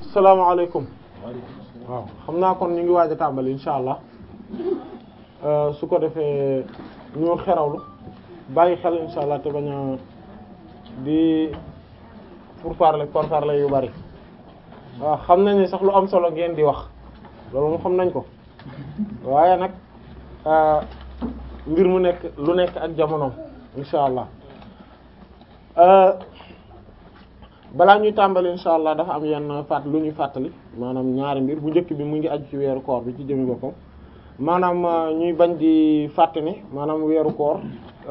salaamaaleykum waaw xam naa kon ñu ngi waaj a tàmbali insha allah su ko defee ñu xerawlu bàyyi xel insha allah te bañ a di pour parler pour parler yu bari waaw xam nañ ne sax lu am solo ngeen di wax loolu mu xam nañ ko waaye nag mbir mu nekk lu nekk ak jamonoom insha allah balaa ñuy tàmbali insha allah dafa am yenn fàtt lu ñuy fàttali maanaam ñaari mbir bu njëkk bi mu ngi aju ci weeru koor bi ci jëmi boppam maanaam ñuy bañ di fàtte ne maanaam weeru koor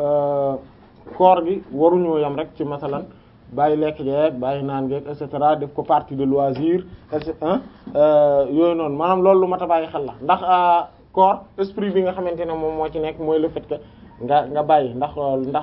koor gi waruñoo yam rek ci masalan bàyyi lekk geeg bàyyi naan geeg et cetera def ko partie de loisir et cetera yooyu noonu maanaam loolu lu mat a bàyyi xel la ndax koor esprit bi nga xamante ne moom moo ci nekk mooy le fait que nga nga bàyyi ndax ndax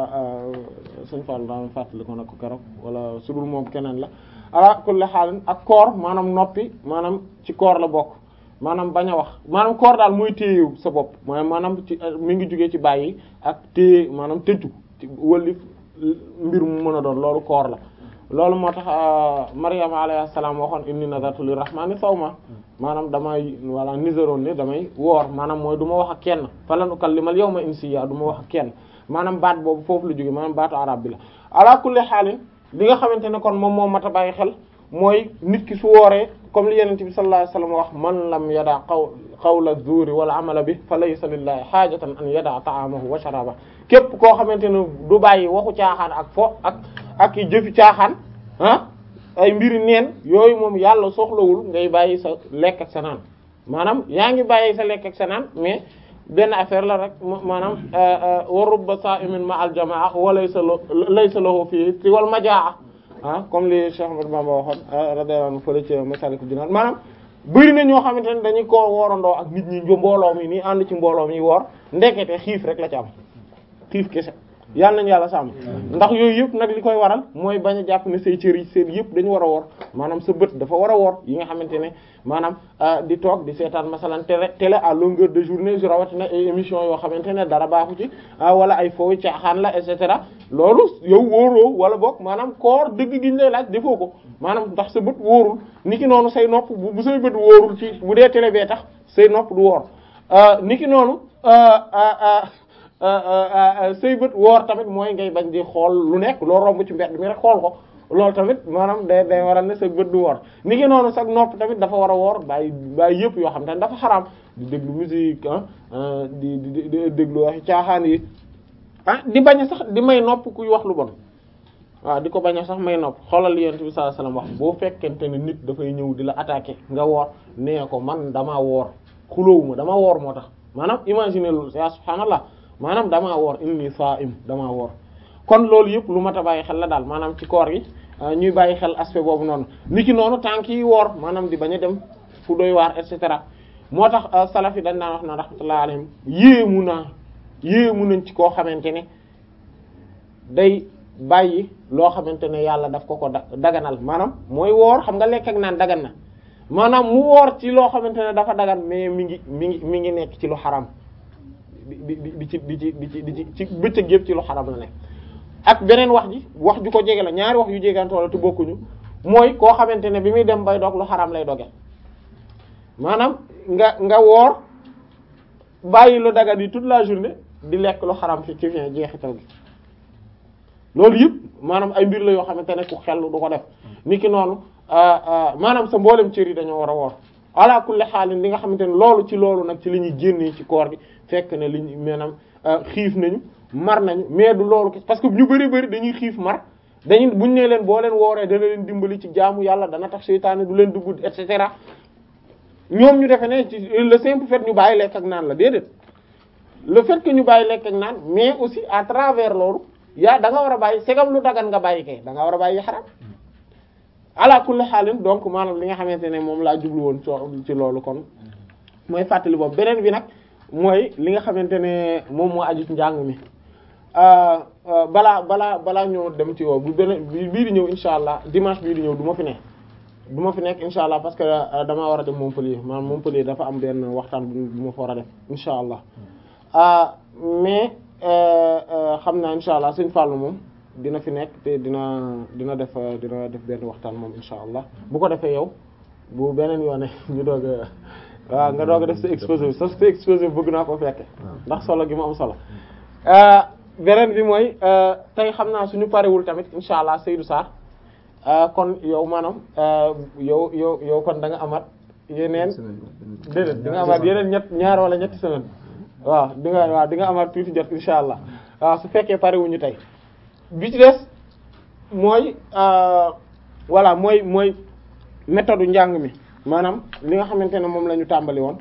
suñ Fall daan fàttali ko nag ko keroog wala su dul moom keneen la ala kulli xaal ak koor maanaam noppi maanaam ci koor la bokk maanaam bañ a wax maanaam koor daal mooy téye sa bopp maanaam ci mi ngi jugee ci bàyyi ak téye maanaam tëju ci wëlli mbir mu mën a doon loolu koor la loolu moo tax Maryama alayhi salaam waxoon inni nazartu lirrahmani sawma maanaam damay wala niseroon ne damay woor maanaam mooy du ma wax ak kenn falan ukallimal yawma insiya du ma wax ak kenn maanaam baat boobu foofu la jóge maanaam baatu arab bi la ala kulli xaalin li nga xamante ne kon moom moo mat a bàyyi xel mooy nit ki su wooree comme li yenente bi sallallahu alayhi wasallam wax man lam yada qaw qawla zuuri wala amala bi fa laysa lillahi xaajatan an yada ta'amahu wa sharaba képp koo xamante ne du bàyyi waxu caaxaan ak fo ak ak jëfi caaxaan ah ay mbiri neen yooyu moom yàlla soxlawul ngay bàyyi sa lekk ak sa naan maanaam yaa ngi bàyyi sa lekk ak sa naan mais benn affaire la rek maanaam wa rubba sa'imin ma al jamaa wa laysa laysa lahu fii ci wal majaa ah comme li Cheikh Ahmadou Bamba waxoon radiyallahu anhu fële ci Masaalikul Jinaan maanaam bëri na ñoo xamante ne dañuy koo woorandoo ak nit ñi mbooloo mi nii ànd ci mbooloo mi woor ndekete xiif rek la ci am xiif kese yàlla nañu yàlla sàmm ndax yooyu yëpp nag li koy waral mooy bañ a jàpp ne say cër yi seen yëpp dañu war a woor maanaam sa bët dafa war a woor yi nga xamante ne maanaam di toog di seetaan masalan télé télé à longueur de journée su rawatina ay émission yoo xamante ne dara baaxu ci wala ay fooy caaxaan la et cetera loolu yow wóoroo wala boog maanaam koor dëgg gi ñu lay laaj defoo ko maanaam ndax sa bët wóorul niki noonu say nopp bu say bët wóorul ci bu dee télé bee tax say nopp du woor niki noonu say bët woor tamit mooy ngay bañ di xool lu nekk loo romb ci mbedd mi rek xool ko loolu tamit maanaam day day waral ne sa bët du woor ni ki noonu sax nopp tamit dafa war a woor bàyyi bàyyi yëpp yoo xam te ne dafa xaraam di déglu musique ah di di di déglu waxi caaxaan yi ah di bañ a sax di may nopp kuy wax lu bon waaw di ko bañ a sax may nopp xoolal li Yonent bi sallallahu alayhi wasallam wax boo fekkente ne nit dafay ñëw di la attaquer nga woor nee ko man damaa woor xuloowuma dama woor moo tax maanaam imaginer loolu ya subhaanallah maanaam damaa woor inni saa'im damaa woor kon loolu yëpp lu mat a bàyyi xel la daal maanaam ci koor gi ñuy bàyyi xel aspect boobu noonu niki noonu tànk yi woor maanaam di bañ a dem fu doy waar et cetera moo tax salaf yi dañ daan wax na rahmatullahi alayhim yéemu naa yéemu nañ ci koo xamante ne day bàyyi loo xamante ne yàlla daf ko ko daganal maanaam mooy woor xam nga lekk ak naan dagan na maanaam mu woor ci loo xamante ne dafa dagan mais mi ngi mi ngi mi ngi nekk ci lu xaram di di di ci di ci di ci di ci ci bëccëg yëpp ci lu xaram la nekk ak beneen wax ji wax ju ko jege la ñaari wax yu jegantoo la te bokkuñu mooy koo xamante ne bi muy dem bay dog lu xaram lay doge maanaam nga nga woor bàyyi lu dagan yi toute la journée di lekk lu xaram fi ci fin jeexital gi loolu yëpp maanaam ay mbir la yoo xamante ne ku xel du ko def niki noonu maanaam sa mboolem cër yi dañoo war a woor ala kulli xaalin li nga xamante ne loolu ci loolu nag ci la ñuy génnee ci koor gi fekk ne li ñu maanaam xiif nañu mar nañu mais du loolu parce que ñu bari bari dañuy xiif mar dañuy buñ nee leen boo leen wooree dana leen dimbali ci jaamu yàlla dana tax seytaane du leen dugg et cetera ñoom ñu defe ne ci le simple fait ñu bàyyi lekk ak naan la déedéet le fait que ñu bàyyi lekk ak naan mais aussi à travers loolu yaa da nga war a bàyyi segam lu dagan nga bàyyi kay da nga war a bàyyi xaram ala kulli xaalin donc maanaam li nga xamante ne moom laa jublu woon ci loolu kon mooy fàttali boobu beneen bi nag mooy li nga xamante ne moom moo aju ci njàng mi balaa balaa balaa ñëw dem ci woo bu beneen bii di ñëw insha allah dimanche bii di ñëw du ma fi ne du ma fi nekk insha allah parce que damaa war a dem Montpellier maanaam Montpellier dafa am benn waxtaan bu ma fa war a def insha allah mais xam naa insha allah Sëñ Fallou moom dina fi nekk te dina dina def dina def benn waxtaan moom insha allah bu ko defee yow bu beneen yoone ñu doog a waaw nga doog a def sa exposé sa sa exposé bëgg naa ko fekke ndax solo gi mu am solo beneen bi mooy tey xam naa suñu parewul tamit insha allah Seydou Sarr kon yow maanaam yow yow yow kon da nga amat yeneen déedéet di nga amaat yeneen ñett ñaar wala ñetti semaine waaw di nga waaw di nga amaat tuuti jot insha allah waaw su fekkee parewuñu tey bi ci des mooy voilà mooy mooy méthode njàng mi maanaam li nga xamante ne moom la ñu tàmbali woon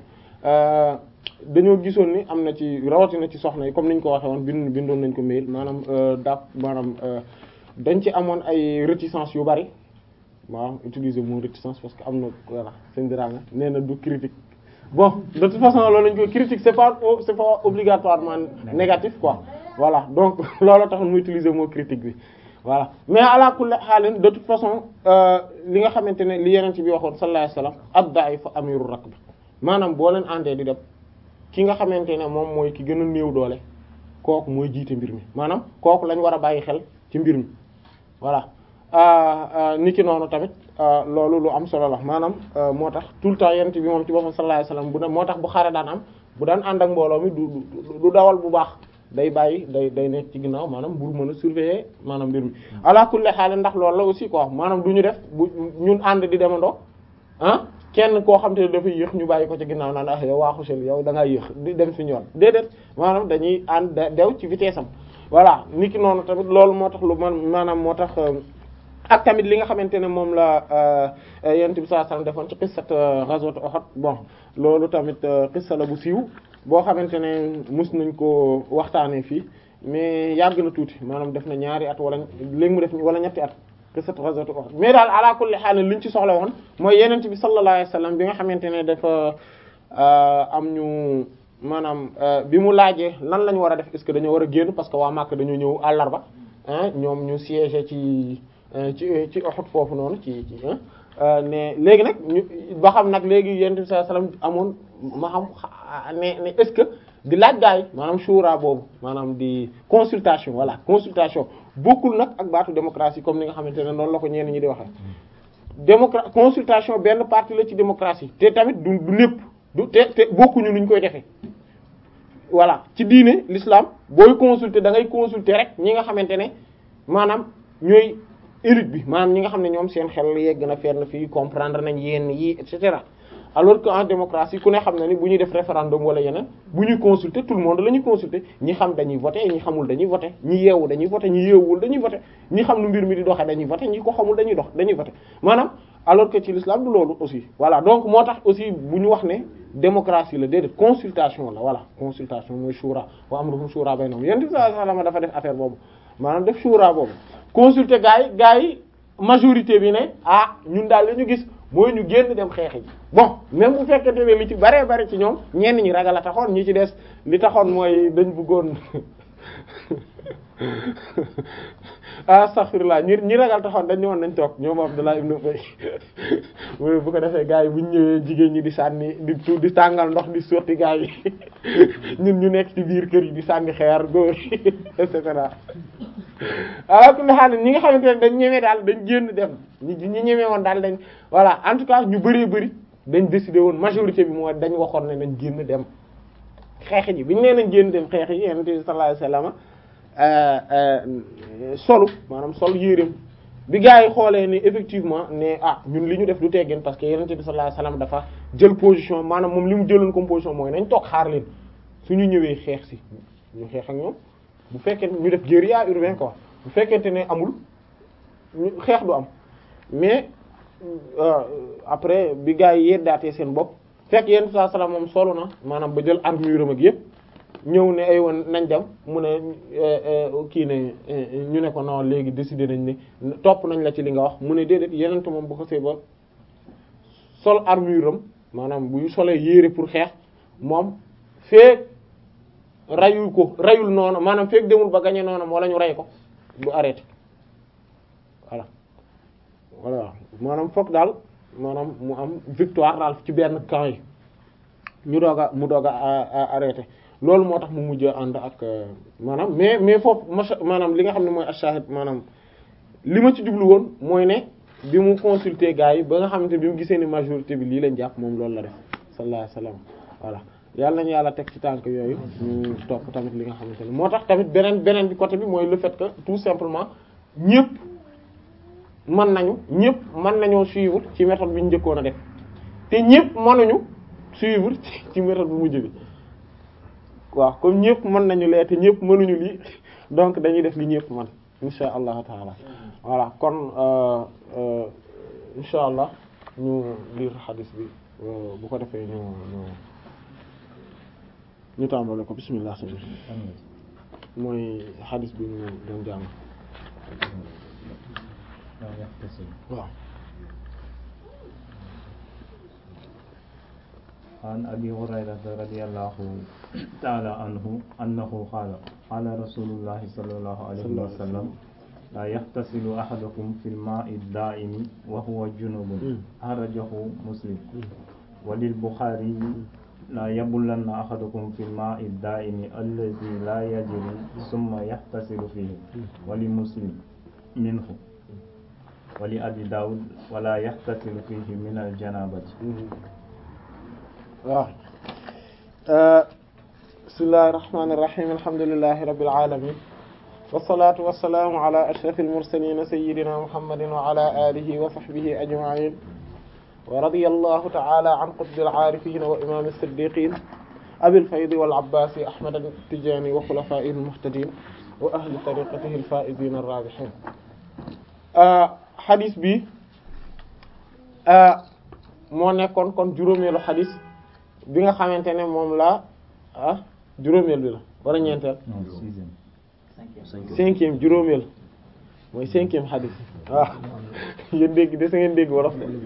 dañoo gisoon ni am na ci rawatina ci soxna yi comme niñ ko waxee woon bind bindoon nañ ko mail maanaam daa maanaam dañ ci amoon ay réticence yu bari waaw utiliser mot réticence parce que am na voilà seen diraanga nee na du critique bon de toute façon loolu lañ koy critique c'est pas c'est pas obligatoirement négatif quoi voilà donc loolu tax mu utiliser mot critique bi voilà mais ala kulli xaalin de toute façon li nga xamante ne li yeneen ci bi waxoon sallallahu alayhi wasallam ad-da'ifu amiru rakb maanaam boo leen àndee di dem ki nga xamante ne moom mooy ki gën a néew doole kooku mooy jiite mbir mi maanaam kooku lañ war a bàyyi xel ci mbir mi voilà ni ki noonu tamit loolu lu am solo la maanaam moo tax tout le temps yent bi moom ci boppam sallallahu alayhi wasallam bu ne moo tax bu xare daan am bu daan ànd ak mbooloo mi du du dawal bu baax day bàyyi day day nekk ci ginnaaw maanaam bur mën a surveiller maanaam mbir mi ala kulli xaal ndax loolu la aussi quoi maanaam du ñu def bu ñun ànd di demandoo ah kenn koo xam te ne dafa yéex ñu bàyyi ko ci ginnaaw naan ah yow waa Xusel yow da ngaa yéex di dem suñu yoon déedéet maanaam dañuy ànd dew ci vitesse am voilà ni ki noonu tamit loolu moo tax lu man maanaam moo tax ak tamit li nga xamante ne moom la yonent bi sallallahu alayhi wasallam defoon ci qissat ghazwat Uhud bon loolu tamit qissa la bu siiw boo xamante ne mus nañ ko waxtaanee fii mais yàgg na tuuti maanaam def na ñaari at wala léegi mu def wala ñetti at qissat ghazwat Uhud mais daal ala kulli haal liñ ci soxla woon mooy yonent bi sallallahu alayhi wasallam bi nga xamante ne dafa am ñu maanaam bi mu laajee lan la ñu war a def est-ce que dañoo war a génn parce que waa Makka dañoo ñëw àllarba ñoom ñu siégé ci ci ci Uhud foofu noonu ci ci ne léegi nag ñu ba xam nag léegi yonent bi sallallahu alayhi wasallam amoon ma xam ne ne est-ce que di laaj gaa yi maanaam shura boobu maanaam di consultation voilà consultation bokkul nag ak baatu démocratie comme ni nga xamante ne noonu la ko ñenn ñi di waxee démocra consultation benn partie la ci démocratie te tamit du du lépp du te te bokkuñu nuñ koy defee voilà ci diine l'islam booy consulter da ngay consulter rek ñi nga xamante ne maanaam ñooy élite bi maanaam ñi nga xam ne ñoom seen xel yegg na fenn fii comprendre nañ yenn yi et cetera alors que en démocratie ku ne xam na ni bu ñuy def référendum wala yeneen bu ñuy consulter tout le monde la ñuy consulter ñi xam dañuy voter ñi xamul dañuy voter ñi yeewu dañuy voter ñi yeewul dañuy voter ñi xam nu mbir mi di doxee dañuy voter ñi ko xamul dañuy dox dañuy voter maanaam alors que ci l'islam du loolu aussi voilà donc moo tax aussi bu ñu wax ne démocratie la déedéet consultation la voilà consultation mooy shura wa amruhum shura baynahum yonent bi sallallahu alayhi wasallam dafa def affaire boobu maanaam def shura boobu consulter gars yi gars yi majorité bi ne ah ñun daal li ñu gis mooy ñu génn dem xeexi ji bon même bu fekkente ne li ci baree bari ci ñoom ñenn ñi ragal a taxoon ñi ci des li taxoon mooy dañ bëggoon astaghfirullah ñi ñi ragal taxoon dañ ñëwoon nañ toog ñoom Abdullah ibn Ubay mooy bu ko defee gars yi bu ñu ñëwee jigéen ñi di sànni di tu di tàngal ndox di sotti gars yi ñun ñu nekk ci biir kër yi di sànni xeer góor yi et cetera alors que xaalis ñi nga xamante ne dañ ñemee daal dañ génn dem ñi ñi ñemee woon daal dañ voilà en tout cas ñu bëree bëri dañ décidé woon majorité bi mooy dañ waxoon ne nañ génn dem xeex ji bi ñu nee nañ génn dem xeex yi yonent bi sallallahu alayhi wasallam solu maanaam sol yéreem bi gars yi xoolee ni effectivement ne ah ñun li ñu def du teggin parce que yonent bi sallallahu alayhi wasallam dafa jël position maanaam moom li mu jëloon comme position mooy nañ toog xaar leen suñu ñëwee xeex si ñu xeex ak ñoom bu fekkee ñu def guérilla urbain quoi bu fekkente ne amul xeex du am mais après bi gars yi yeddaatee seen bopp fekk yenn saa salaam moom solo na maanaam ba jël armure am ak yëpp ñëw ne ay woon nañ dem mu ne kii ne ñu ne ko non léegi décidé nañ ne topp nañ la ci li nga wax mu ne déedéet yeneen moom bu ko see ba sol armure am maanaam buy solee yére pour xeex moom feek rayul ko rayul noonu maanaam feek demul ba gañe noonu wala ñu ray ko du arrêté voilà voilà maanaam foog daal maanaam mu am victoire daal ci benn camp yi ñu doog a mu doog a arrêté loolu moo tax mu mujj ànd ak maanaam mais mais foofu maanaam li nga xam ne mooy ashahid maanaam li ma ci jublu woon mooy ne bi mu consulter gars yi ba nga xamante bi mu gisee ni majorité bi lii lañ jàpp moom loolu la def sallallahu alayhi wasallam voilà yàlla nañu yàlla teg ci tànk yooyu ñu topp tamit li nga xamante ne moo tax tamit beneen beneen bi côté bi mooy le fait que tout simplement ñëpp mën nañu ñëpp mën nañoo suivre ci méthode bi ñu njëkkoon a def te ñëpp mënuñu suivre ci méthode bu mujj bi waaw comme ñëpp mën nañu lee te ñëpp mënuñu lii donc dañuy def li ñëpp man insha allahu taala voilà kon insha allah ñu lire xadis bi bu ko defee ñu ñu ñu tàmbale ko bismillah sëñ mooy xadis bi ñu doon jàng waaw عن أبي هريرة رضي الله تعالى عنه أنه قال قال رسول الله صلى الله عليه وسلم لا يغتسل أحدكم في الماء الدائم وهو جنوب أخرجه مسلم وللبخاري لا يبلن أحدكم في الماء الدائم الذي لا يجري ثم يغتسل فيه ولمسلم منه ولأبي داود ولا يغتسل فيه من الجنابة waaw bismillahir rahmanir rahim alhamdulillahi rabbil alamin wassalatu wassalamu ala ashrafil mursalin sayyidina muhammadin wa ala alihi wa sahbihi ajma'in wa radiyallahu ta'ala an qutbil arifin wa imam as-siddiqin abil fayd wal abbas ahmad at-tijani wa khulafa'il muhtadin wa ahli tariqatihi al-faizin ar-rabihin hadith bi moo nekkoon kon juróomeelu hadith bi nga xamante ne moom la ah juróomeel bi la wala ñeenteel cinquième juróomeel mooy cinquième xadis waaw yéen dégg de sa ngeen dégg wolof de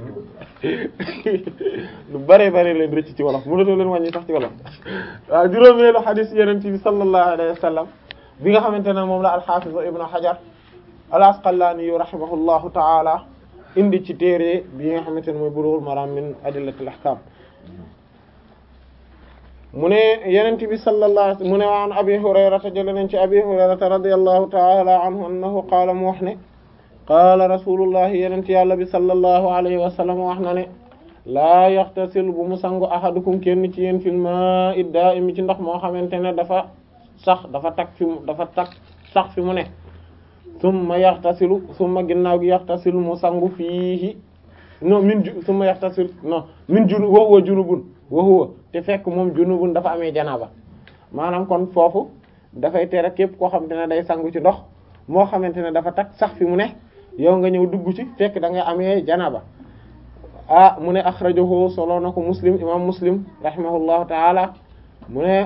lu bare bare leen rëcc ci wolof mënatoo leen wàññi sax ci wolof waaw juróomeelu xadis yeneen bi sallallahu alayhi wa sallam bi nga xamante ne moom la alxaafis ibnu xajar al asqalaani yu rahimahullahu taala indi ci téere bi nga xamante ne mooy bulughul maram min adillatil ahkam mu ne yenent bi sallallahu mu ne waan abi hurayrata jële nañ ci abi hurayrata radiyallahu ta'ala anhu annahu qaala mu wax ne qaala rasulullahi yenent yàlla bi sallallahu alayhi wa sallam wax na ne laa yaxtasil bu mu sangu ahadukum kenn ci yéen fil maa'i daa'imi ci ndox moo xamante ne dafa sax dafa tak fi mu dafa tak sax fi mu ne summa yaxtasilu summa ginnaaw gi yaxtasilu mu sangu fiihi non min ju summa yaxtasil non min junu wa huwa junubun wa huwa te fekk moom junubun dafa amee janaaba maanaam kon foofu dafay tere képp koo xamante ne day sangu ci ndox moo xamante ne dafa tak sax fi mu ne yow nga ñëw dugg ci fekk da nga amee janaaba ah mu ne axrajahu solo na ko muslim imam muslim rahimahullahu taala mu ne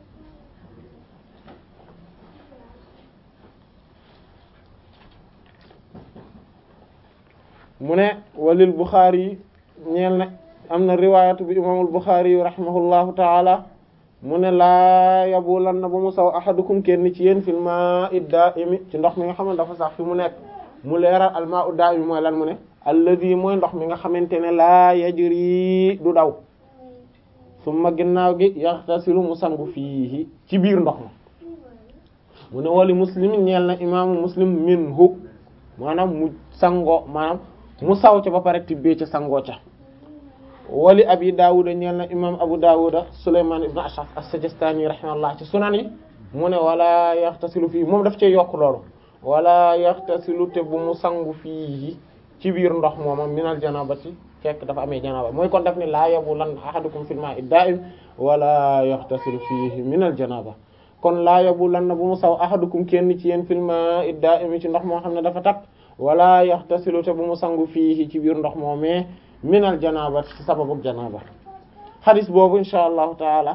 mu ne walil Bukhari ñeel na am na riwaayatu bi imaamul Bukhari yu rahimahullahu taala mu ne laa yabulan na ba mu saw ahadukum kenn ci yéen fil maa'i daa'imi ci ndox mi nga xam ne dafa sax fi mu nekk mu leeral al maa'u daa'imi mooy lan mu ne alladhi mooy ndox mi nga xamante ne laa yajri du daw summa ginnaaw gi yaxtasilu mu sangu fiihi ci biir ndox ma mu ne wali muslim ñeel na imaamu muslim minhu maanaam mu sangoo maanaam mu saw ca ba pare tibbee ca sangoo ca wali abi daawuda ñeel na imam abu daawuda sulayman ibn ashaf as-sajistani rahimahullah ci sunan yi mu ne wala yaxtasilu fii moom daf cee yokk loolu wala yaxtasilu te bu mu sangu fii ci biir ndox mooma minal janabati fekk dafa amee janaba mooy kon daf ne laa yabulan ahadukum fil ma'i da'im wala yaxtasilu fiihi minal janaba kon laa yabulan na bu mu saw ahadukum kenn ci yéen fil ma'i da'im ci ndox moo xam ne dafa takk wala yaxtasilu te bu mu sangu fii ci biir ndox moomee minal janaba ci sababu janaba xadis boobu insha allahu taala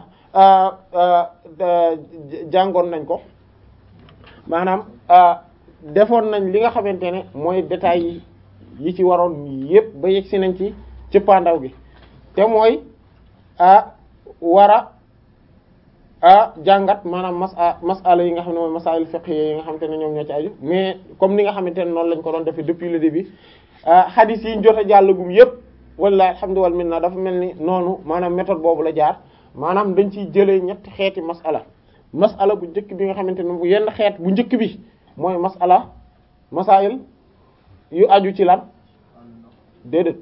jàngoon nañ ko maanaam defoon nañ li nga xamante ne mooy détails yi yi ci waroon yépp ba yegg si nañ ci cëppaandaw gi te mooy a war a a jàngat maanaam mas masala yi nga xam ne mooy masail fiqh yi nga xamante ne ñoom ñoo ci aju mais comme ni nga xamante ne noonu lañ ko doon defee depuis le début xadis yi ñu jot a jàllagum yépp wallahi alhamdu wal minna dafa mel ni noonu maanaam méthode boobu la jaar maanaam dañ ciy jëlee ñetti xeeti masala masala bu njëkk bi nga xamante ne bu yenn xeet bu njëkk bi mooy masala masail yu aju ci lan déedéet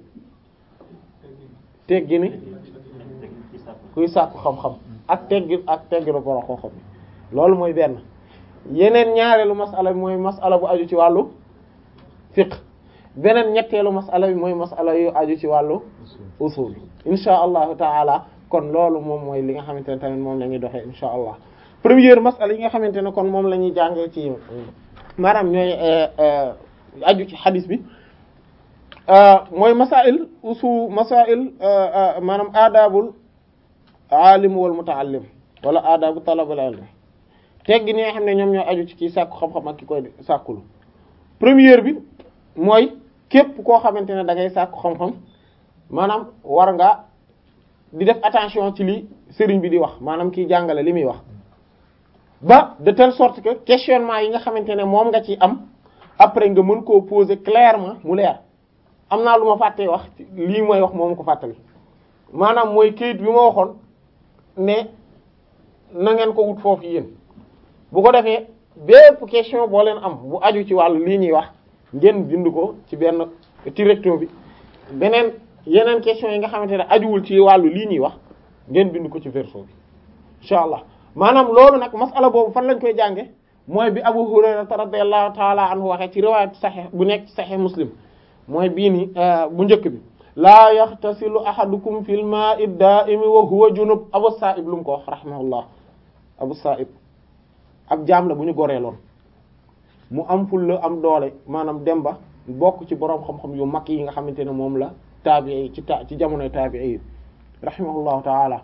teggi ni kuy sàkku xam-xam ak teggi ak teggi la boro xam-xam loolu mooy benn yeneen ñaareelu masala bi mooy masala bu aju ci wàllu fiqh beneen ñetteelu masala bi mooy masala yu aju ci wàllu usul insha allahu taala kon loolu moom mooy li nga xamante ne tamit moom la ñuy doxee insha allah première masala yi nga xamante ne kon moom la ñuy jàngee ci maanaam ñooy aju ci xadis bi mooy masail usul masail maanaam aadaabul alim wal mutaallim wala aadaabu talabul ilm teggi ni nga xam ne ñoom ñoo aju ci kii sàkku xam-xam ak ki koy sàkkulu première bi mooy képp koo xamante ne da ngay sàkku xam-xam maanaam war nga di def attention ci li sëriñ bi di wax maanaam kiy jàngale li muy wax ba de telle sorte que questionnement yi nga xamante ne moom nga ci am après nga mën koo poser clairement mu leer am naa lu ma fàttee wax lii mooy wax moom ko fàttali maanaam mooy kayit bi ma waxoon ne na ngeen ko wut foofu yéen bu ko defee bépp question boo leen am bu aju ci wàllu lii ñuy wax ngeen bind ko ci benn ci recto bi beneen yeneen question yi nga xamante ne ajuwul ci wàllu lii ñuy wax ngeen bind ko ci verso bi incha allah maanaam loolu nag masala boobu fan lañ koy jànge mooy bi Abu Hurayra radiyallahu taala anhu waxee ci riwaayat sahih bu nekk sahih Muslim mooy bii ni bu njëkk bi laa yaxtasilu ahadukum fil ma'i da'imi wa huwa junub Abu Sa'ib lu mu ko wax rahimahullah Abu Sa'ib ab jaam la bu ñu goreeloon mu am ful la am doole maanaam dem ba bokk ci boroom xam-xam yu mag yi nga xamante ne moom la taabi'i ci ta ci jamonoy taabi'i yi rahimahullahu taala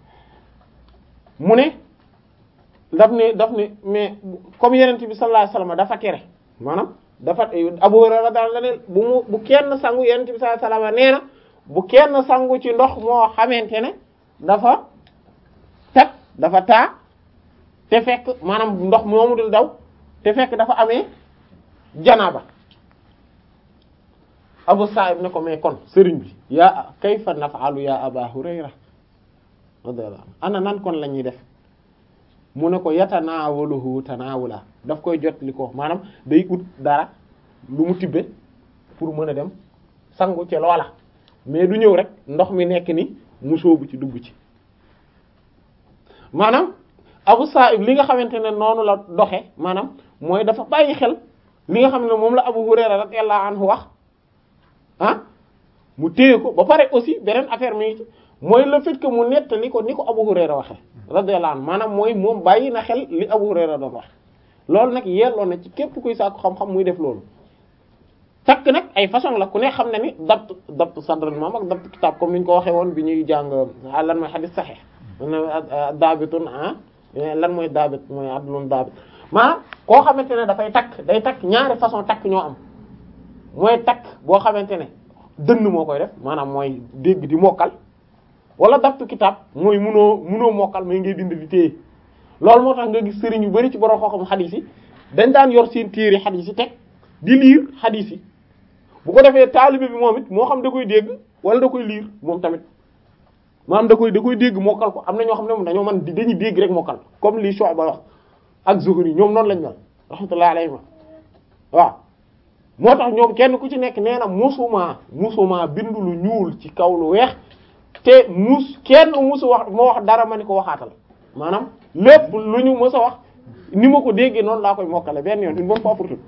mu ne daf ne daf ne mais comme yenent bi sallallahu alayhi wasallam dafa tere maanaam dafa Abu Hurayra daal la ne bu mu bu kenn sangu yenent bi sallallahu alayhi wasallam nee na bu kenn sangu ci ndox moo xamante ne dafa teg dafa taa te fekk maanaam ndox moomu dul daw te fekk dafa amee janaaba Abu Sa'ib ne ko mais kon sëriñ bi yaa kayfa naf'alu ya Aba Hurayra radiyallahu anhu ana nan kon la ñuy def mu ne ko yatanaawaluhu tanaawula daf koy jot li ko maanaam day ut dara lu mu tibbe pour mën a dem sangu ci loola mais du ñëw rek ndox mi nekk ni mu sóobu ci dugg ci maanaam Abu Sa'ib li nga xamante ne noonu la doxe maanaam mooy dafa bàyyi xel li nga xam ne moom la Abu Hurayra radiyallahu anhu wax ah mu téye ko ba pare aussi beneen affaire mi ngi ci mooy le fait que mu nettali ko ni ko Abu Hurayra waxe radiyallahu anhu maanaam mooy moom bàyyi na xel li Abu Hurayra doon wax loolu nag yelloo na ci képp kuy sàkku xam-xam muy def loolu takk nag ay façon la ku ne xam na ni dabt dabt sadran moom ak dabt kitab comme ni ñu ko waxee woon bi ñuy jàng lan mooy hadith sahih daabitun ah lan mooy daabit mooy adlun daabit maanaam koo xamante ne dafay takk day takk ñaari façon takk ñoo am mooy takk boo xamante ne dënn moo koy def maanaam mooy dégg di mokkal wala dabtu kitab mooy munoo munoo mokkal mais ngay bind di téye loolu moo tax nga gis sëriñ yu bari ci borom xam-xam xadiis yi dañ daan yor seen téere xadiis yi teg di liir xadiis yi bu ko defee taalibe bi moom it moo xam da koy dégg wala da koy liir moom tamit maanaam da koy da koy dégg mokkal ko am na ñoo xam ne moom dañoo mën dañuy dégg rek mokkal comme li Shu'ba wax ak Zuhri ñoom noonu lañ mel rahmatullahi alayhi waaw moo tax ñoom kenn ku ci nekk nee na musuma musuma bindu lu ñuul ci kaw lu weex te mus kenn musu wax moo wax dara ma ni ko waxaatal maanaam lépp lu ñu mës a wax ni ma ko déggee noonu laa koy mokkale benn yoon une bonne fois pour tout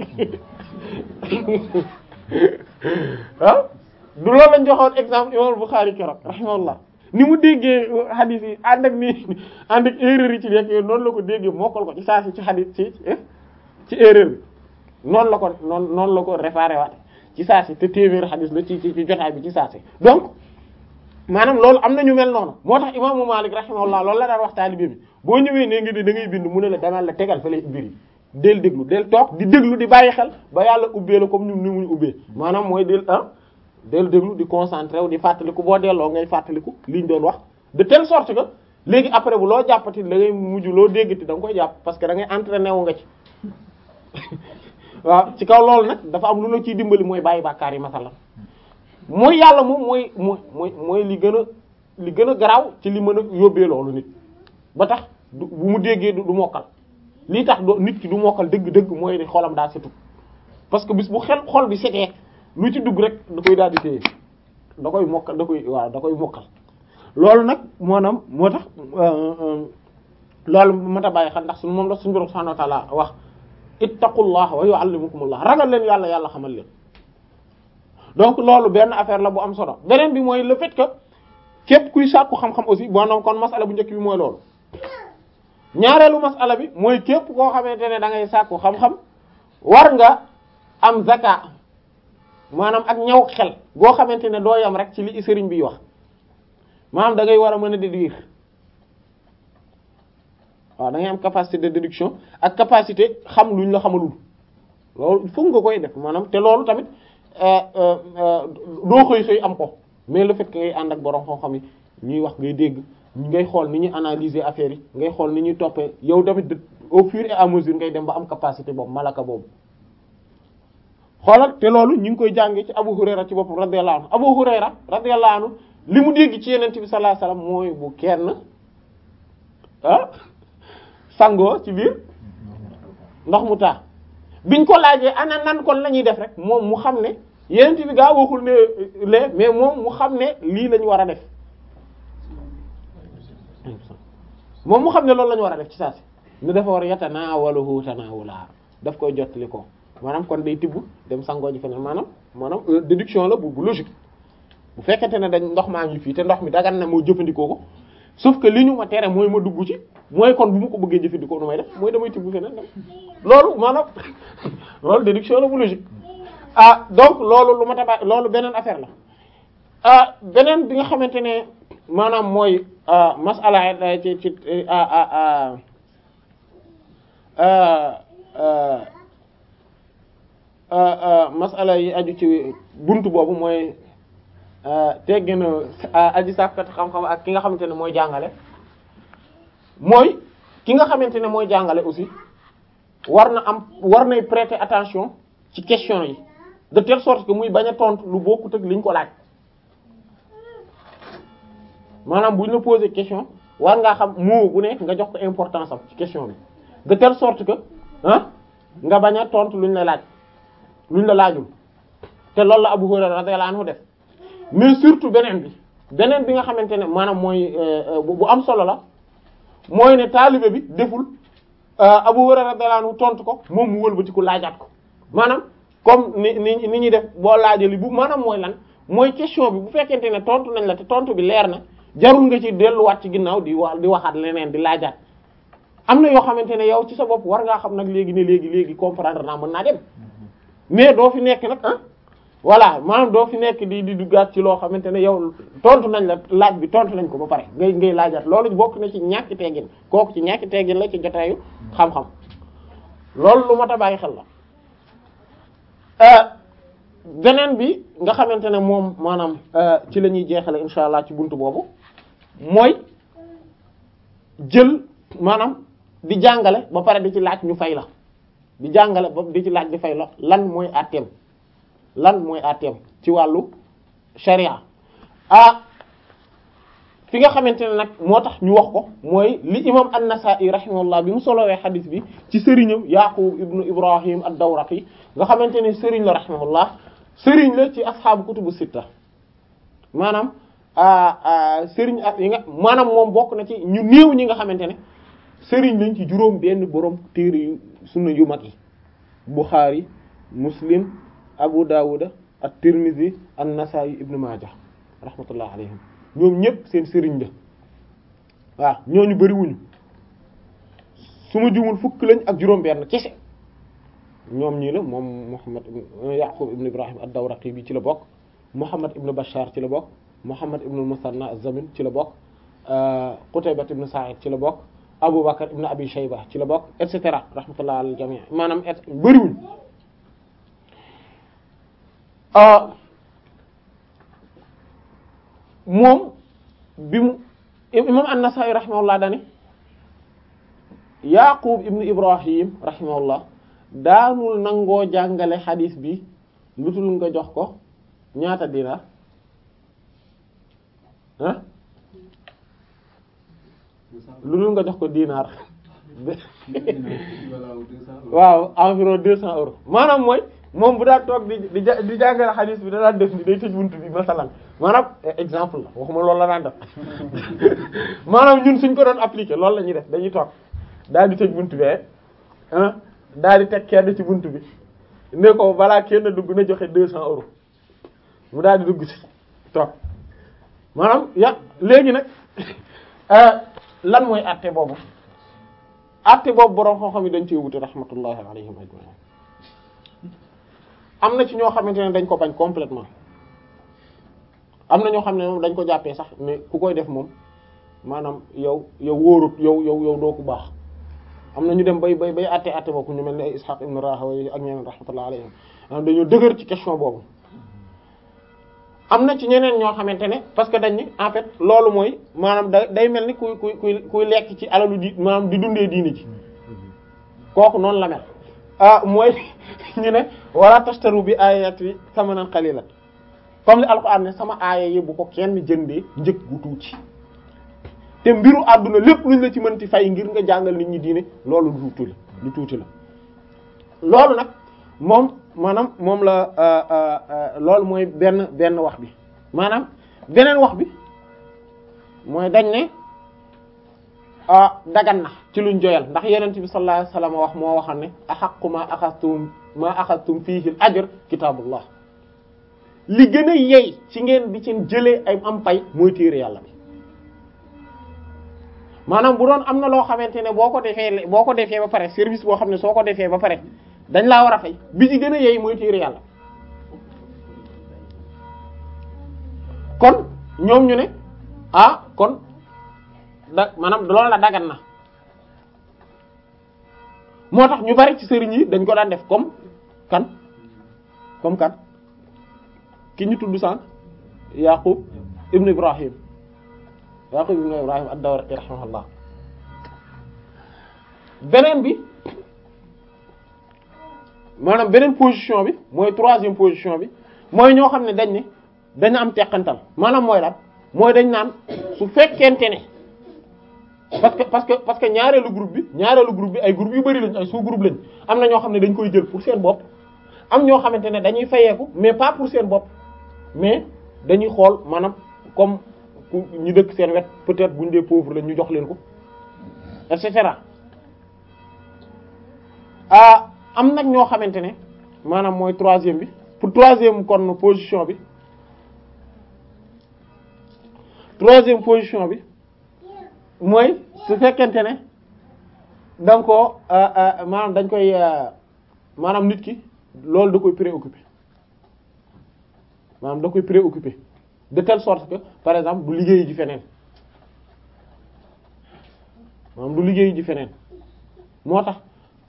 ah du loolu lañ joxoon exemple imam Bukhari keroog rahimahullah ni mu déggee hadith yi ànd ak ni ànd ak erreur yi ci nekk noonu la ko déggee mokkal ko ci saa si ci hadith ci ci erreur bi noonu la ko noonu noonu la ko réparé waate ci saa si te téeméer hadith la ci ci ci jotaay bi ci saa si donc maanaam loolu am na ñu mel noonu moo tax imaamu Malik rahimahullah loolu la daan wax taalibe bi boo ñëwee ne nga di da ngay bind mu ne la demal la tegal fa lay mbir yi del déglu del toog di déglu di bàyyi xel ba yàlla ubbee la comme ni ni mu ubbee maanaam mooy del ah del déglu di concentré wu di fàttaliku boo delloo ngay fàttaliku liñ doon wax de telle sorte que léegi après bu loo jàppati da ngay mujj loo déggati da nga koy jàpp parce que da ngay entraîné wu nga ci waaw ci kaw loolu nag dafa am lu la ciy dimbali mooy bàyyi bàkkaar yi masalan mooy yàlla moom mooy mooy mooy mooy li gën a li gën a garaaw ci li mën a yóbbee loolu nit ba tax du bu mu déggee du mokkal lii tax do nit ki du mokkal dëgg-dëgg mooy ne xolam daa setu parce que bis bu xel xol bi setee lu ci dugg rek da koy daal di téye da koy mokkal da koy waaw da koy mokkal loolu nag maanaam moo tax loolu mat a bàyyi xel ndax suñu moom la suñu borom subhanahu wa ta'ala wax ittaqullah wa yu'allimukumullah ragal leen yàlla yàlla xamal leen donc loolu benn affaire la bu am solo beneen bi mooy le fait que képp kuy sàkku xam-xam aussi maanaam kon masala bu njëkk bi mooy loolu ñaareelu masala bi mooy képp koo xamante ne da ngay sàkku xam-xam war nga am zaka maanaam ak ñaw xel goo xamante ne doo yam rek ci li sëriñ bi wax maanaam da ngay war a mën a déduire waaw da ngay am capacité de déduction ak capacité xam luñ la xamalul loolu foog nga koy def maanaam te loolu tamit doo xëy xëy am ko mais le fait que ngay ànd ak borom xam-xam yi ñuy wax ngay dégg ngay xool ni ñuy analyser affaire yi ngay xool ni ñuy toppee yow tamit au fur et à mesure ngay dem ba am capacité boobu malaka boobu xoolal te loolu ñu ngi koy jàngee ci Abu Hurayra ci boppam radiyallahu anhu Abu Hurayra radiyallahu anhu li mu dégg ci Yonent bi sallallahu alayhi wasallam mooy bu kenn ah sangoo ci biir ndox mu taa biñ ko laajee ana nan kon la ñuy def rek moom mu xam ne Yonent bi gaa waxul ne lee mais moom mu xam ne lii lañu war a def moom mu xam ne loolu la ñu war a def ci saa si ne dafa war a yatanaawaluhu tanaawula daf koy jottali ko maanaam kon day tibb dem sangoo ji feneen maanaam maanaam déduction la bu bu logique bu fekkente ne dañ ndox maa ngi fii te ndox mi dagan na moo jëfandikoo ko sauf que li ñu ma tere mooy ma dugg ci mooy kon bu ma ko bëggee jëfandikoo nu may def mooy damay tibb feneen dem loolu maanaam loolu déduction la bu logique ah donc loolu lu ma tabax loolu beneen affaire la ah beneen bi nga xamante ne maanaam mooy masala ci ci masala yi aju ci buntu boobu mooy teggin aji sàkkat xam-xam ak ki nga xamante ne mooy jàngale mooy ki nga xamante ne mooy jàngale aussi war na am war nay prêter attention ci question yi de telle sorte que muy bañ a tontu lu bokkut ak liñ ko laaj maanaam bu ñu la poser question war ngaa xam mot bu nekk nga jox ko importance am ci question bi de telle sorte que ah nga bañ a tontu luñ la laaj luñ la laajul te loolu la Abu Hurayra radiyallahu anhu def mais surtout beneen bi beneen bi nga xamante ne maanaam mooy bu am solo la mooy ne taalibe bi deful Abu Hurayra radiyallahu anhu tontu ko moom mu wëlbati ko laajaat ko maanaam comme ni ni ni ñuy def boo laajee li bu maanaam mooy lan mooy question bi bu fekkente ne tontu nañ la te tontu bi leer na jarul nga ci delluwaat ci ginnaaw di wa di waxaat leneen di laajaat am na yoo xamante ne yow ci sa bopp war ngaa xam nag léegi ne léegi léegi comprendre naa mën naa dem mais doo fi nekk nag ah voilà maanaam doo fi nekk di di duggaat ci loo xamante ne yow tontu nañ la laaj bi tontu nañ ko ba pare ngay ngay laajaat loolu bokk na ci ñàkki teggin kooku ci ñàkki teggin la ci jotaayu xam-xam loolu lu mat a bàyyi xel la beneen bi nga xamante ne moom maanaam ci la ñuy jeexale insha allah ci buntu boobu mooy jël maanaam di jàngale ba pare di ci laaj ñu fay la di jàngale ba di ci laaj di fay la lan mooy àtteem lan mooy àtteem ci wàllu sharia ah fi nga xamante ne nag moo tax ñu wax ko mooy li imam an-Nasa'i rahimahullah bi mu solowee xadis bi ci sëriñam Yaqub ibnu Ibrahim ad-Dawraqi nga xamante ne sëriñ la rahimahullah sëriñ la ci asxaabu kutubu sitta maanaam sëriñ ak yi nga maanaam moom bokk na ci ñu néew ñi nga xamante ne sëriñ lañ ci juróom benn borom téere yu sunna yu mag yi Bukhari Muslim Abu Dawud at-Tirmidhi an-Nasa'i ibnu Majah rahmatullah alayhim ñoom ñëpp seen sëriñ la waaw ñooñu bariwuñu su ma jumul fukk lañ ak juróom benn kese ñoom ñii la moom Muhammad Yaqub ibn Ibrahim ad-Dawraqi bi ci la bokk Muhammad ibn Bashar ci la bokk Muhammad ibn al-Musanna az-Zamin ci la bokk Qutayba ibn Sa'id ci la bokk Abu Bakr ibn Abi Shayba ci la bokk et cetera rahmatullah al jami' maanaam et bariwuñ moom bi mu imam an-Nasa'i rahimahullah dani Yaqub ibn Ibrahim rahimahullah daanul nangoo jàngale xadiis bi lutul nga jox ko ñaata dinaar ah lu dul nga jox ko dinaar waaw environ deux cents euros maanaam mooy moom bu daan toog di di di jàngale xadiis bi da daan def ni day tëj buntu bi masalan maanaam exemple la waxuma loolu la daan def maanaam ñun suñ ko doon appliquer loolu la ñuy def dañuy toog daal di tëj buntu bi ah daal di teg kenn ci buntu bi ne ko balaa kenn dugg na joxe deux cents euros mu daal di dugg ci toog maanaam ya léegi nag lan mooy àtte boobu àtte boobu borom xam-xam yi dañ ci wute rahmatullahi alayhim ajma'in am na ci ñoo xamante ne dañ ko bañ complètement am na ñoo xam ne moom dañ ko jàppee sax ne ku koy def moom maanaam yow yow wóorut yow yow yow doo ku baax am na ñu dem bay bay bay àtte àtte boobu ñu mel ne ay Ishaq ibn Rahawayh ak ñeneen rahmatullahi alayhim dañoo dëgër ci question boobu am na ci ñeneen ñoo xamante ne parce que dañ ni en fait loolu mooy maanaam da day mel ni kuy kuy kuy kuy lekk ci alalu di maanaam di dundee diini ji kooku noonu la mel ah mooy ñu ne wala tashtaru bi ayati samanan qalilan comme li alquran ne sama aaya yi bu ko kenn jëndee njëg gu tuuti te mbiru àdduna lépp luñ la ci mënti fay ngir nga jàngal nit ñi diine loolu lu tuuti la lu tuuti la loolu nag moom maanaam moom la loolu mooy benn benn wax bi maanaam beneen wax bi mooy dañ ne ah dagan na ci luñ joyal ndax yenent bi sallallahu alayhi wasallam wax moo waxam ne ahaqqu ma axastum ma axastum fiihi al ajr kitabullah li gën a yey ci ngeen di ci jëlee ay am pay mooy téere yàlla bi maanaam bu doon am na loo xamante ne boo ko defee boo ko defee ba pare service boo xam ne soo ko defee ba pare dañ laa war a fay bi ci gën a yey mooy téere yàlla kon ñoom ñu ne ah kon da maanaam loolu la dagan na moo tax ñu bari ci sëriñ yi dañ ko daan def comme kan comme kan ki ñu tudd sànq Yaqub ibn Ibrahim Yaqub ibn Ibrahim ad-Dawraqi rahimahullah beneen bi maanaam beneen position bi mooy troisième position bi mooy ñoo xam ne dañ ne dañu am teqantal maanaam mooy lan mooy dañ naan su fekkente ne parce que parce que parce que ñaareelu groupe bi ñaareelu groupe bi ay groupe yu bari lañ ay sous groupe lañ am na ñoo xam ne dañ koy jël pour seen bopp am ñoo xamante ne dañuy fayeeku mais pas pour seen bopp mais dañuy xool maanaam comme ku ñu dëkk seen wet peut-être buñ dee pauvre la ñu jox leen ko et cetera ah am nag ñoo xamante ne maanaam mooy troisième bi pour troisième kon position bi troisième position bi mooy su fekkente ne da nga koo maanaam dañ koy maanaam nit ki loolu da koy préoccupé maanaam da koy préoccupé de telle sorte que par exemple du liggéey ji feneen maanaam du liggéey ji feneen moo tax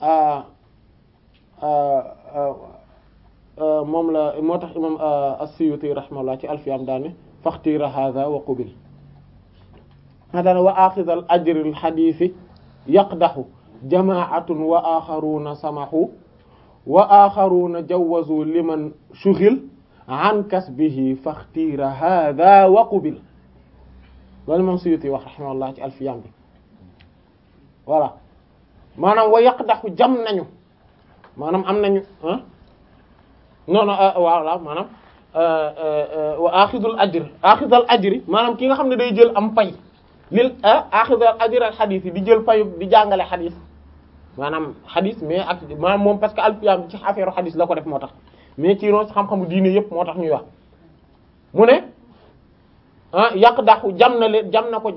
moom la moo tax imam as-Suyuti rahimahullah ci alfiyam daane faxtira hadha wa qubil daane wa axidal ajril xadiisi yaqdaxu jamaatun wa axaruna samaxu wa axaruna jawazu liman shughil an kasbihi faxtira hadha wa qubil loolu imam Suyuti wax rahimahullah ci alfiyam bi voilà maanaam wa yaqdaxu jam nañu maanaam am nañu ah non non voilà maanaam wa axidul ajr axidal ajri maanaam ki nga xam ne day jël am pay lil axidal ajr al xadis yi di jël payu di jàngale xadis maanaam xadis mais ak maanaam moom parce que alpiyam ci affaire xadis la ko def moo tax mais ci noonu xam-xamu diine yëpp moo tax ñuy wax mu ne ah yàq daxu jam na leen jam na ko